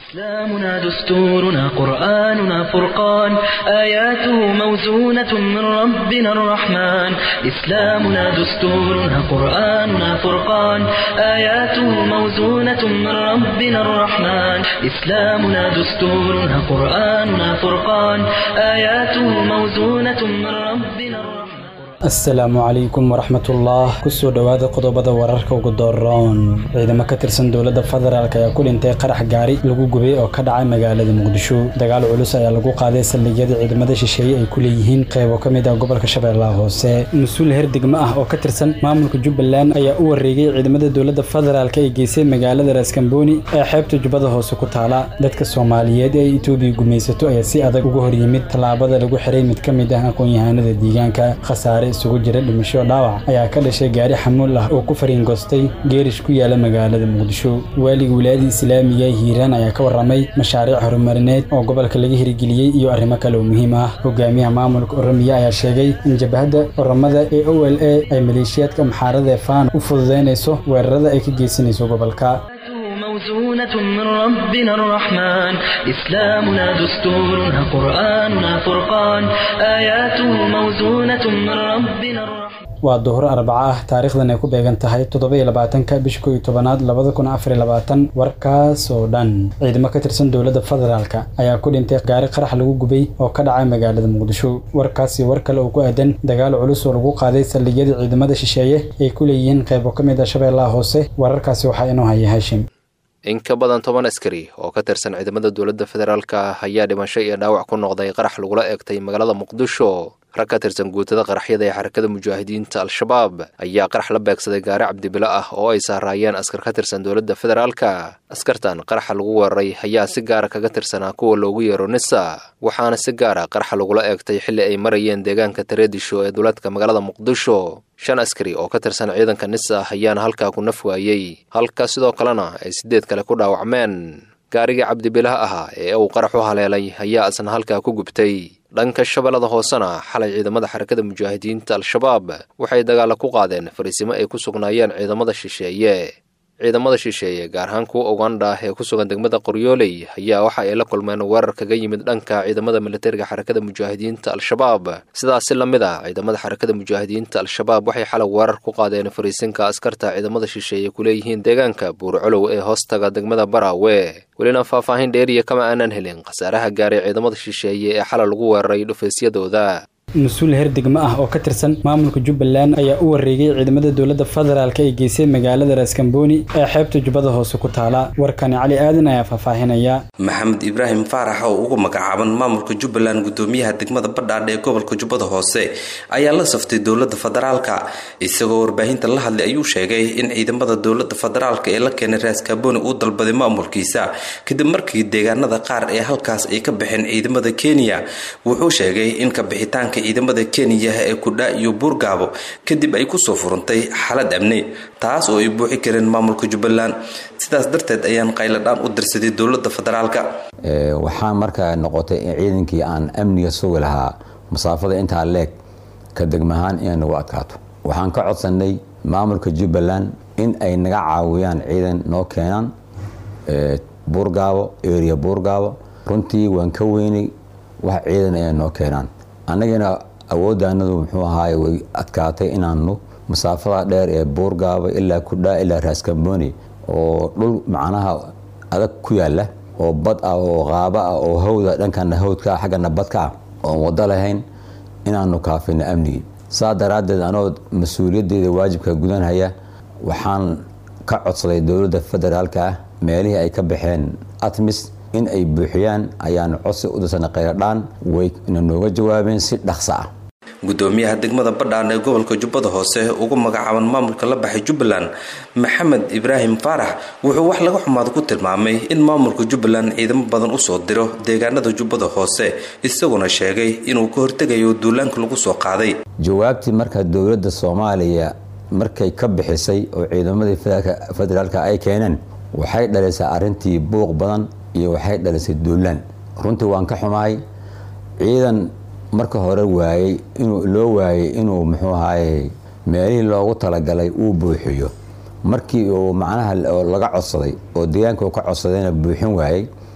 إسلامنا دستورنا قرآننا فرقان آياته موزونة من ربنا الرحمن إسلامنا دستورنا قرآننا فرقان آياته موزونة من ربنا الرحمن إسلامنا دستورنا قرآننا فرقان آياته موزونة من ربنا الرحمن asalaamu calaykum waraxmatullah kusoo dhowaada qodobada wararka ugu dooroon ciidamo ka tirsan dowladda federaalk ayaa ku dhintay qarax gaari lagu gubay oo ka dhacay magaalada muqdisho dagaal culus ayaa lagu qaaday saldhigyada ciidamada shisheeye ay ku leeyihiin qaybo ka mid ah gobolka shabeellaha hoose mas-uul heer degmo ah oo ka tirsan maamulka jubbaland ayaa u wareegay ciidamada dowladda federaalk ay geysay magaalada raaskambooni ee xeebta jubbada hoose ku taala dadka soomaaliyeed ee etoobiya gumaysato ayaa si adag uga hor yimid tallaabada lagu xiray mid ka mid ah aqoon-yahanada deegaanka khasaare isugu jira dhimasho dhaawac ayaa ka dhashay gaari xamuul ah oo ku fariingoostay geerish ku yaala magaalada muqdisho waaliga wilaayada islaamiga hiiraan ayaa ka warramay mashaariic horumarineed oo gobolka laga hirgeliyey iyo arrimo kale oo muhiim ah hogaamiyaha maamulka oromiya ayaa sheegay in jabhadda oromada ee o l a ay maleeshiyaadka maxaarada ee faan u fududeynayso weerarada ay ka geysanayso gobolka موزونة من ربنا الرحمن إسلامنا دستورنا قرآننا فرقان آياته موزونة من ربنا الرحمن waa duhur arbaca ah taariikhdan ay ku beegan tahay toddoba-iyo labaatanka bisha kow iyo tobanaad labada kun afar iyo labaatan warkaas oo dhan ciidamo ka tirsan dowladda federaalka ayaa ku dhintay gaari qarax lagu gubay oo ka dhacay magaalada muqdisho warkaasi war kale oo ku aadan dagaal culus oo lagu qaaday saldhigyada ciidamada shisheeye ay ku leeyihiin qaybo ka mid ah shabeellaha hoose wararkaasi waxaa inoo haya hashim in ka badan toban askari oo ka tirsan ciidamada dowladda federaalka ayaa dhimasho iyo dhaawac ku noqday qarax lagula eegtay magaalada muqdisho rag ka tirsan guutada qaraxyada ee xarakada mujaahidiinta al-shabaab ayaa qarax la beegsaday gaari cabdibilo ah oo ay saaraayeen askar ka tirsan dowladda federaalka askartan qaraxa lagu weeraray ayaa si gaara kaga tirsanaa kuwa loogu yeero nisa waxaana si gaara qaraxa lagula eegtay xilli ay marayeen deegaanka tareedisho ee duleedka magaalada muqdisho shan askari oo ka tirsan ciidanka nisa ayaana halkaa ku naf waayey halka sidoo kalena ay siddeed kale ku dhaawacmeen gaarigii cabdibilaha ahaa ee uu qarax u haleelay ayaa isna halkaa ku gubtay dhanka shabeellada hoosena xalay ciidamada xarakada mujaahidiinta al-shabaab waxay dagaalla ku qaadeen fariisimo ay ku sugnaayeen ciidamada shisheeye ciidamada shisheeye gaar ahaan kuwa ugandha ee ku sugan degmada qoryooley ayaa waxa ay la kulmeen weerar kaga yimid dhanka ciidamada militariga xarakada mujaahidiinta al-shabaab sidaasi la mid a ciidamada xarakada mujaahidiinta al-shabaab waxay xalay weerar ku qaadeen fariisinka askarta ciidamada shisheeye ku leeyihiin deegaanka buurcolow ee hoostaga degmada baraawe welina faahfaahin dheeriya kama aanan helin khasaaraha gaaray ciidamada shisheeye ee xalay lagu weeraray dhufaysyadooda mas-uul heer degmo ah oo ka tirsan maamulka jubbaland ayaa u wareegay ciidamada dowladda federaalk ay geysay magaalada raaskambooni ee xeebta jubbada hoose ku taala warkani cali aadan ayaa faahfaahinaya maxamed ibraahim faarax oo ugu magacaaban maamulka jubbaland gudoomiyaha degmada badhaadhe ee gobolka jubbada hoose ayaa la saftay dowladda federaalka isagoo warbaahinta la hadlay ayuu sheegay in ciidamada dowladda federaalka ee la keenay raaskambooni uu dalbaday maamulkiisa kadib markii deegaanada qaar ee halkaas ay ka baxeen ciidamada kenya wuxuu sheegay in kabixitaanka ciidamada kenya ee kudha iyo buurgaabo kadib ay kusoo furantay xaalad amni taas oo ay buuxi kareen maamulka jubbaland sidaas darteed ayaan qayladhaan u dirsaday dowlada federaalka waxaa markaa noqotay in ciidankii aan amniga sugi lahaa masaafada intaa leeg ka degmahaan inay nagu adkaato waxaan ka codsanay maamulka jubbaland in ay naga caawiyaan ciidan noo keenaan buurgaabo area buurgaabo runtii waan ka weynay wax ciidan ay noo keenaan annagana awooddaanadu muxuu ahaay way adkaatay inaanu masaafada dheer ee buurgaaba ilaa kudhaa ilaa raaskambooni oo dhul macnaha adag ku yaala oo bad ah oo qaaba ah oo hawda dhankana hawdka ah xaggana badka ah oon wado lahayn inaanu kaafino amnigii saa daraaddeed anoo mas-uuliyaddeeda waajibka gudanhaya waxaan ka codsaday dowladda federaalka ah meelihii ay ka baxeen atmis in ay buuxiyaan ayaan codsi u dirsanay khayradhaan wayna nooga jawaabeen si dhaqso ah gudoomiyaha degmada badhaan ee gobolka jubbada hoose ugu magacaaban maamulka la baxay jubbaland maxamed ibraahim faarax wuxuu wax laga xumaada ku tilmaamay in maamulka jubbaland ciidamo badan usoo diro deegaanada jubbada hoose isaguna sheegay inuu ka hortegayo duulaanka lagu soo qaaday jawaabtii marka dowladda soomaaliya markay ka bixisay oo ciidamadii federaalka ay keeneen waxay dhalisay arrintii buuq badan iyo waxay dhalisay duulaan runtii waan ka xumahay ciidan marka hore waayey inuu loo waayey inuu muxuu ahaye meelihii loogu talagalay uu buuxiyo markii uu macnaha laga codsaday oo deegaanka uu ka codsadayna buuxin waayey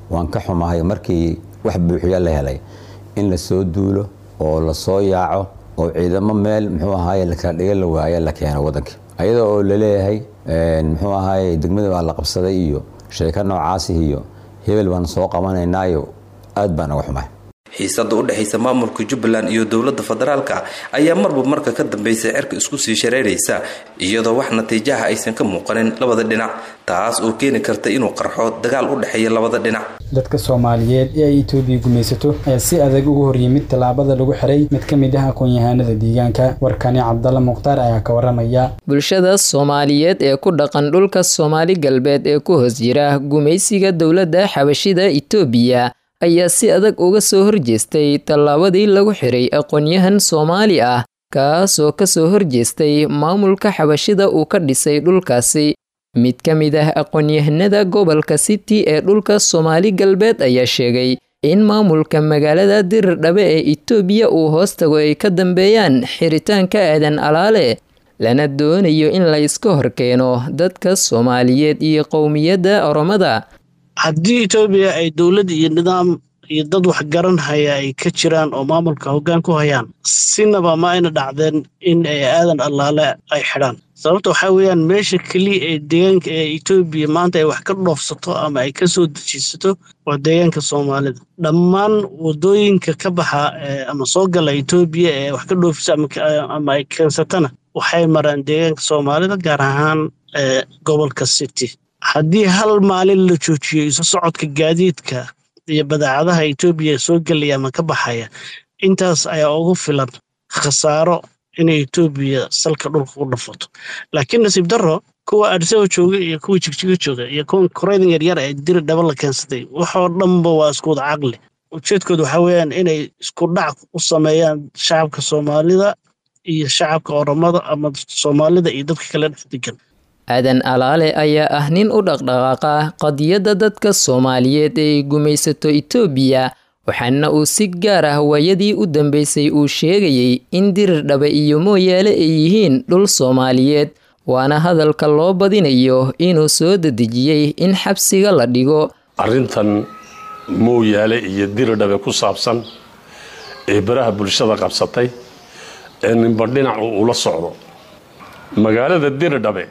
waan ka xumahay markii wax buuxiya la helay in la soo duulo oo la soo yaaco oo ciidamo meel muxuu ahaaye lakala dhiga la waaya la keeno waddanka ayada oo laleeyahay muxuu ahaaye degmada baa la qabsaday iyo sheeko noocaasi iyo hebel baan soo qabanaynaayo aad baan uga xumahay xiisada u dhexaysa maamulka jubbaland iyo dowladda federaalka ayaa marba marka ka dambaysa cirka isku sii shareeraysa iyadoo wax natiijaha aysan ka muuqanin labada dhinac taas oo keeni karta inuu qarxo dagaal u dhexeeya labada dhinac dadka soomaaliyeed ee ay etoobiya gumaysato ayaa si adag uga horyimid tallaabada lagu xiray mid ka mid ah aqoon-yahanada deegaanka warkani cabdalla mukhtaar ayaa ka waramaya bulshada soomaaliyeed ee ku dhaqan dhulka soomaali galbeed ee ku hoos jira gumaysiga dowladda xabashida itoobiya ayaa si adag uga soo horjeestay tallaabadii lagu xiray aqoon-yahan soomaali ah kaasoo kasoo horjeestay maamulka xabashida uu ka dhisay dhulkaasi mid ka mid ah aqoon-yahanada gobolka city ee dhulka soomaali galbeed ayaa sheegay in maamulka magaalada dirirdhabe ee itoobiya uu hoos tago ay ka dambeeyaan xiritaanka aadan alaale lana doonayo in la iska horkeeno dadka soomaaliyeed iyo qowmiyadda oromada haddii etoobiya ay dowlad iyo nidaam iyo dad waxgaran haya ay ka jiraan oo maamulka hoggaan ku hayaan sinaba ma ayna dhacdeen in ay aadan allaale ay xidhaan sababta waxaa weeyaan meesha keliya ee deegaanka ee etoobiya maanta ay wax ka dhoofsato ama ay ka soo dejisato waa deegaanka soomaalida dhammaan wadooyinka ka baxa ama soo gala etoobiya ee wax ka dhoofisa ama ay keensatana waxay maraan deegaanka soomaalida gaar ahaan gobolka city haddii hal maalin la joojiyo isu socodka gaadiidka iyo badeecadaha etoobiya soo gelaya ama ka baxaya intaas ayaa ugu filan khasaaro inay etoobiya salka dhulka ku dhafato laakiin nasiib darro kuwa adisaba jooga iyo kuwa jigjiga jooga iyo kuwa koreydan yaryar ee diri dhaba la keensatay waxoo dhanba waa isku wada caqli ujeedkooda waxaa weeyaan inay isku dhac u sameeyaan shacabka soomaalida iyo shacabka oromada ama soomaalida iyo dadka kale dhex degan aadan alaale ayaa ah nin u dhaqdhaqaaqa qadiyadda dadka soomaaliyeed ee ay gumaysato itoobiya waxaana uu si gaar ah waayadii u dambeysay uu sheegayey in dirirdhabe iyo mooyaale ay yihiin dhul soomaaliyeed waana hadalka loo badinayo inuu soo dedejiyey in xabsiga la dhigo arrintan mooyaale iyo diridhabe ku saabsan ee baraha bulshada qabsatay ee ninba dhinacu ula socdo magaalada diridhabe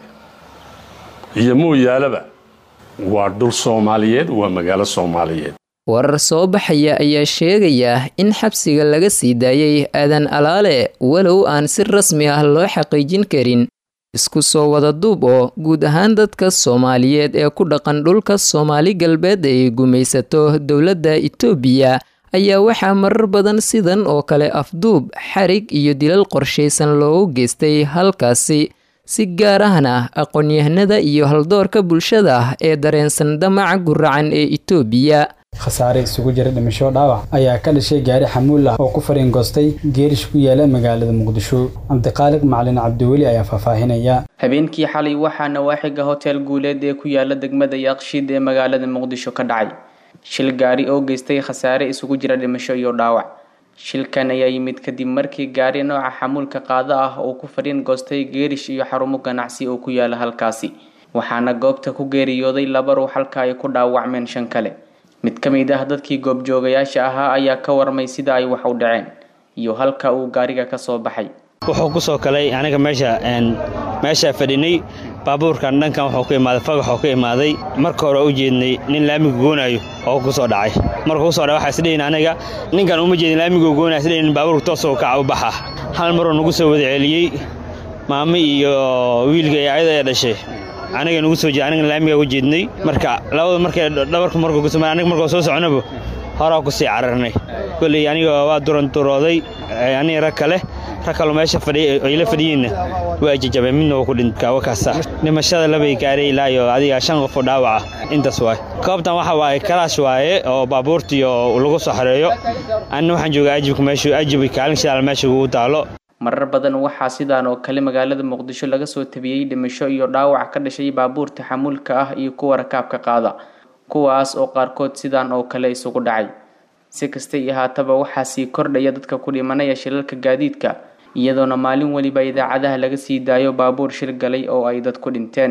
iyo mooyaaleba waa dhul soomaaliyeed waa magaalo soomaaliyeed warar soo baxaya ayaa sheegaya in xabsiga laga sii daayey aadan alaale walow aan si rasmi ah loo xaqiijin karin isku soo wada duub oo guud ahaan dadka soomaaliyeed ee ku dhaqan dhulka soomaali galbeed ay gumaysato dowladda itoobiya ayaa waxaa marar badan sidan oo kale afduub xarig iyo dilal qorshaysan loogu geystay halkaasi si gaar ahna aqoon-yahanada iyo haldoorka bulshada ee dareensan damaca guracan ee itoobiya khasaare isugu jira dhimasho dhaawac ayaa ka dhashay gaari xamuul ah oo ku fariingoostay geerish ku yaala magaalada muqdisho cabdiqaaliq macalin cabdiweli ayaa faahfaahinaya habeenkii xalay waxaa nawaaxiga hotel guuleed ee ku yaala degmada yaaqshiid ee magaalada muqdisho ka dhacay shil gaari oo geystay khasaare isugu jira dhimasho iyo dhaawac shilkan ayaa yimid kadib markii gaari nooca xamuulka qaado ah uu ku fadhiin goostay geerish iyo xarumo ganacsi oo ku yaala halkaasi waxaana goobta ku geeriyooday laba ruux halka ay ku dhaawacmeen shan kale mid ka mid ah dadkii goobjoogayaasha ahaa ayaa ka warmay sida ay wax u dhaceen iyo halka uu gaariga ka soo baxay wuxuu ku soo kalay aniga meesha meeshaa fadhinay baabuurkan dhankan wuxuu ka imaaday fagaxoo ka imaaday marka hore u jeednay nin laamiga goonayo oo ku soo dhacay markuu ku soo dhacay waxaa isdhihin aniga ninkan uma jeedin laamiga goonaya isdhihin baabuurka toosoo kaca u baxa hal maruu nagu soo wada celiyey maamo iyo wiilga ee ayada ee dhashay aniga nagu soo jeed aniga laamiga u jeednay marka labada markay dhabarka markuu kusoo aniga markuu soo soconaba horaa ku sii cararnay kolley aniga waa duranturooday aniga rag kale rag kaloo meesha fadhiya ay la fadhiyiinna waa jajabeen midna waa ku dhintay wakaasa dhimashada labay gaaray ilaa iyo adiga shan qof oo dhaawaca intaas waaye goobtan waxa waaye kalaash waaye oo baabuurtiyo lagu soo xareeyo anina waxaan joogaa ajibka meeshu ajib kaalin shidaal meesha ugu taalo marar badan waxaa sidaan oo kale magaalada muqdisho laga soo tabiyey dhimasho iyo dhaawac ka dhashay baabuurta xamuulka ah iyo kuwa rakaabka qaada kuwaas oo qaarkood sidaan oo kale isugu dhacay si kasta iyo haataba waxaa sii kordhaya dadka ku dhimanaya shilalka gaadiidka iyadoona maalin weliba idaacadaha laga sii daayo baabuur shil galay oo ay dad ku dhinteen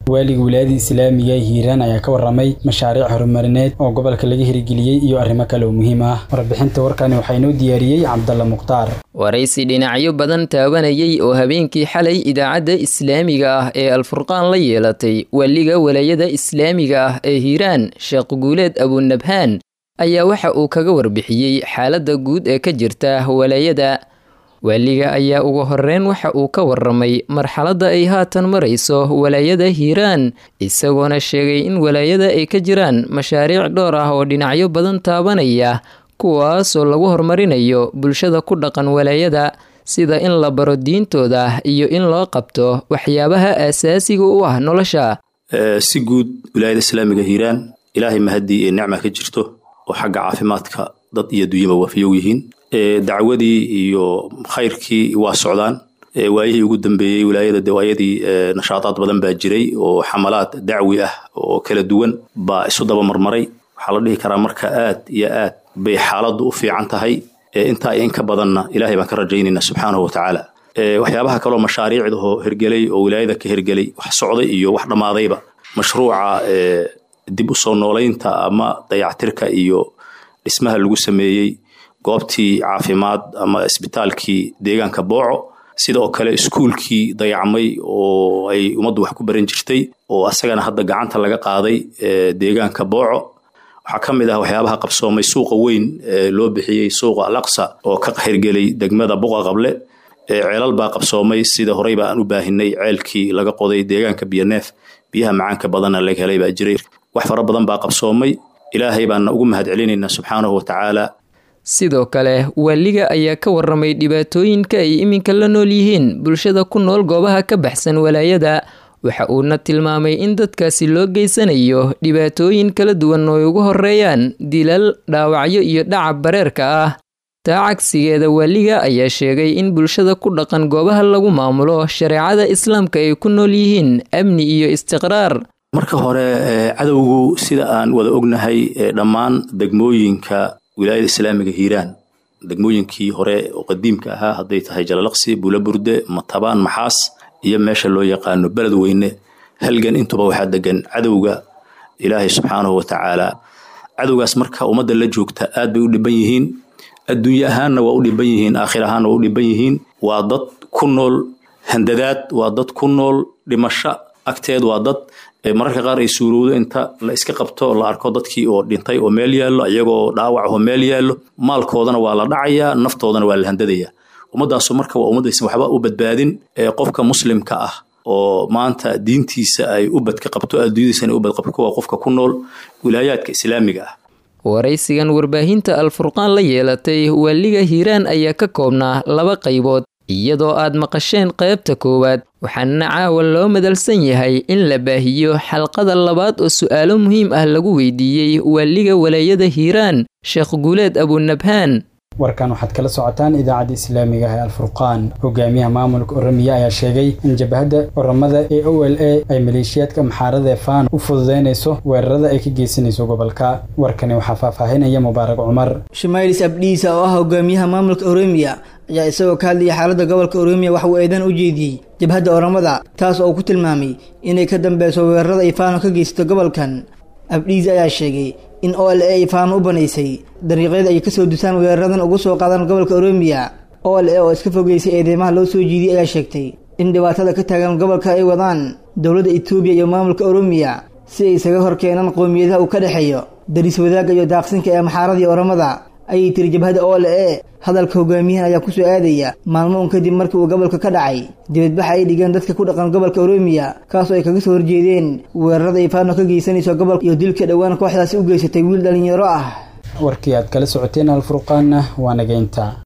waaliga wilaayada islaamiga ee hiiraan ayaa ka warramay mashaariic horumarineed oo gobolka laga hirgeliyey iyo arrimo kale oo muhiim ah warbixinta warkani waxaa inoo diyaariyey cabdalla mukhtaar waraysi dhinacyo badan taabanayay oo habeenkii xalay idaacadda islaamiga ah ee alfurqaan la yeelatay waaliga walaayada islaamiga ah ee hiiraan sheekh guuleed abunabhaan ayaa waxa uu kaga warbixiyey xaaladda guud ee ka jirta walaayada waaliga ayaa ugu horeyn waxa uu ka warramay marxaladda ay haatan marayso walaayada hiiraan isagoona sheegay in walaayada ay ka jiraan mashaariic dhowr ah oo dhinacyo badan taabanaya kuwaasoo lagu horumarinayo bulshada ku dhaqan walaayada sida in la baro diintooda iyo in loo qabto waxyaabaha aasaasiga u ah nolosha si guud wilaayada islaamiga hiiraan ilaahay mahadii ee nicma ka jirto oo xagga caafimaadka dad iyo dunyaba waafiyow yihiin dacwadii iyo khayrkii waa socdaan waayihii ugu dambeeyey wilaayada dawaayadii nashaadaad badan baa jiray oo xamalaad dacwi ah oo kala duwan baa isu daba marmaray waxaa la dhihi karaa marka aad iyo aad bay xaaladdu u fiican tahay intaa in ka badanna ilaahay baan ka rajaynayna subxaanahu watacaala waxyaabaha kaloo mashaariicdahoo hergelay oo wilaayada ka hergelay wax socday iyo wax dhammaadayba mashruuca dib u soo noolaynta ama dayactirka iyo dhismaha lagu sameeyey goobtii caafimaad ama isbitaalkii deegaanka booco sidoo kale iskuulkii dayacmay oo ay ummaddu wax ku baran jirtay oo asagana hadda gacanta laga qaaday deegaanka booco waxaa ka mid ah waxyaabaha qabsoomay suuqa weyn loo bixiyey suuqa alaqsa oo ka hirgelay degmada buqa qable ceelal baa qabsoomay sida horey ba aan u baahinay ceelkii laga qoday deegaanka biyoneef biyaha macaanka badanna laga helay baa jiray wax fara badan baa qabsoomay ilaahay baana ugu mahad celinaynaa subxaanahu watacaala sidoo kale waaliga ayaa ka warramay dhibaatooyinka ay iminka la nool yihiin bulshada ku nool goobaha ka baxsan walaayada waxa uuna tilmaamay in dadkaasi loo geysanayo dhibaatooyin kala duwan oo ay ugu horeeyaan dilal dhaawacyo iyo dhacab bareerka ah taa cagsigeeda waaliga ayaa sheegay in bulshada ku dhaqan goobaha lagu maamulo shareecada islaamka ay ku nool yihiin amni iyo istiqraar marka hore cadowgu sida aan wada ognahay dhammaan degmooyinka wilaayada islaamiga hiiraan degmooyinkii hore oo qadiimka ahaa hadday tahay jalalaqsi bulaburde matabaan maxaas iyo meesha loo yaqaano beled weyne halgan intuba waxaa degan cadowga ilaahay subxaanahu watacaala cadowgaas marka ummadda la joogta aad bay u dhiban yihiin adduunye ahaanna waa u dhiban yihiin aakhir ahaanna waa u dhiban yihiin waa dad ku nool handadaad waa dad ku nool dhimasho agteed waa dad mararka qaar ay suurowdo inta la iska qabto la arko dadkii oo dhintay oo meel yaallo iyagoo dhaawac oo meel yaallo maalkoodana waa la dhacayaa naftoodana waa la handadayaa ummaddaasu marka waa ummaddaysan waxba u badbaadin qofka muslimka ah oo maanta diintiisa ay u badka qabto adduunyadiisana u badqabto waa qofka ku nool wilaayaadka islaamiga ah waraysigan warbaahinta alfurqaan la yeelatay waaliga hiiraan ayaa ka koobnaa laba qaybood iyadoo aad maqasheen qaybta koowaad waxaana caawa loo madalsan yahay in la baahiyo xalqada labaad oo su'aalo muhiim ah lagu weydiiyey waaliga walaayada hiiraan sheekh guuleed abunabhaan warkan waxaad kala socotaan idaacadda islaamiga ah ee alfurqaan hogaamiyaha maamulka oramiya ayaa sheegay in jabhadda oramada ee o l a ay maleeshiyaadka maxaarada ee faan u fududeynayso weerarada ay ka geysanayso gobolka warkani waxaa faahfaahinaya mubaarak cumar shumailis abdhiisa oo ah hogaamiyaha maamulka oroomiya ayaa isagoo ka hadlayay xaaladda gobolka oroomiya waxa uu eedan u jeediyey jabhadda oramada taas oo uu ku tilmaamay inay ka dambeyso weerarada ay faano ka geysato gobolkan abdhiis ayaa sheegay in o l a ay faano u banaysay dariiqyada ay kasoo dusaan weeraradan ugu soo qaadaan gobolka oroomiya o l a oo iska fogeysay eedeymaha loo soo jiidiyey ayaa sheegtay in dhibaatada ka taagan gobolka ay wadaan dowladda etoobiya iyo maamulka oroomiya si ay isaga hor keenaan qowmiyadaha uu ka dhexeeyo daris wadaagga iyo daaqsinka ee maxaaradii oramada ayay tiri jabhada o l a hadalka hogaamiyahan ayaa kusoo aadaya maalmo un kadib markii uu gobolka ka dhacay dibadbaxa ay dhigeen dadka ku dhaqan gobolka oroomiya kaasoo ay kaga soo horjeedeen weerarada ay faano ka geysanayso gobolka iyo dilka dhowaan kooxdaasi u geysatay wiil dhalinyaro ah warkii aad kala socoteen alfurqaanna waa nageynta